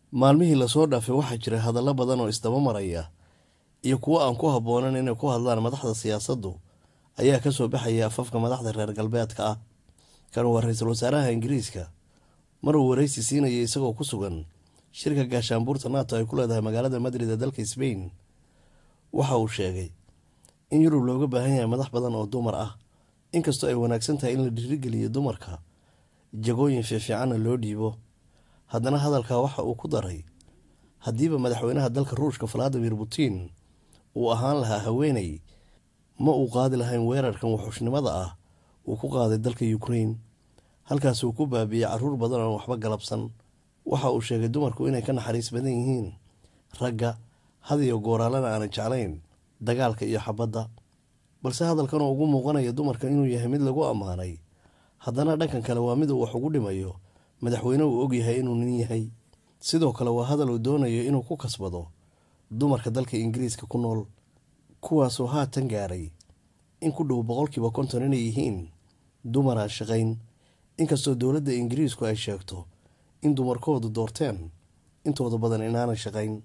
maalmihii lasoo dhaafay waxaa jiray hadallo badan oo isdaba maraya iyo kuwo aan ku habboonan inay ku hadlaan madaxda siyaasaddu ayaa ka soo baxaya afafka madaxda reer galbeedka ah kan waa ra-iisul wasaaraha ingiriiska maruu waraysi siinaya isagoo ku sugan shirka gaashaanbuurta nato ay ku leedahay magaalada madrid ee dalka sbain waxa uu sheegay in yurub looga baahan yahay madax badan oo dumar ah inkastoo ay wanaagsan tahay in la dhiirigeliyo dumarka jagooyin fiifiicanna loo dhiibo haddana hadalkaa waxa uu ku daray haddiiba madaxweynaha dalka ruushka valadimir putin uu ahaan lahaa haweeney ma uu qaadi lahayn weerarkan wuxuushnimada ah uu ku qaaday dalka ukrain halkaasuu ku baabiiyey caruur badan oon waxba galabsan waxa uu sheegay dumarku inay ka naxariis badan yihiin ragga hadiyo gooraalana aanay jeclayn dagaalka iyo xabadda balse hadalkan oo ugu muuqanaya dumarka inuu yahay mid lagu ammaanay haddana dhankan kale waa mid uu wax ugu dhimayo madaxweyne uu ogyahay inuu nin yahay sidoo kale waa hadal uu doonayo inuu ku kasbado dumarka dalka ingiriiska ku nool kuwaasoo haatan gaaray in ku dhow boqolkiiba konton inay yihiin dumar aan shaqayn inkastoo dowladda ingiriisku ay sheegto in dumarkoodu doorteen intooda badan inaanay shaqayn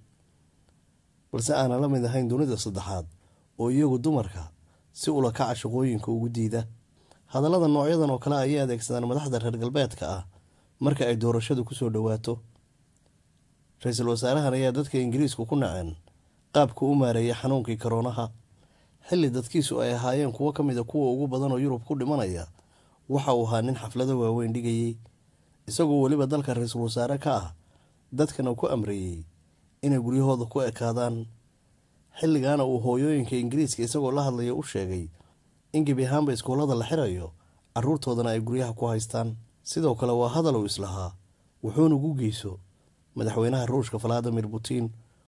balse aanan la mid ahayn dunida saddexaad oo iyagu dumarka si ula kaca shaqooyinka ugu diida hadallada noocyadan oo kale ayay adeegsadaan madaxda reer galbeedka ah marka ay doorashadu kusoo dhowaato ra-iisul wasaarahan ayaa dadka ingiriisku ku naceen qaabka u maareeyay xanuunkii koroonaha xilli dadkiisu ay ahaayeen kuwo ka mida kuwa ugu badan oo yurub ku dhimanaya waxa uu ahaa nin xaflado waaweyn dhigayey isagoo weliba dalka ra-iisul wasaare ka ah dadkana ku amreeyey inay guryahooda ku ekaadaan xilligaana uu hooyooyinka ingiriiska isagoo la hadlaya u sheegay in gebi ahaanba iskuullada la xirayo caruurtoodana ay guryaha ku haystaan sidoo kale waa hadal uu islahaa wuxuuna gu geyso madaxweynaha ruushka valadimir putin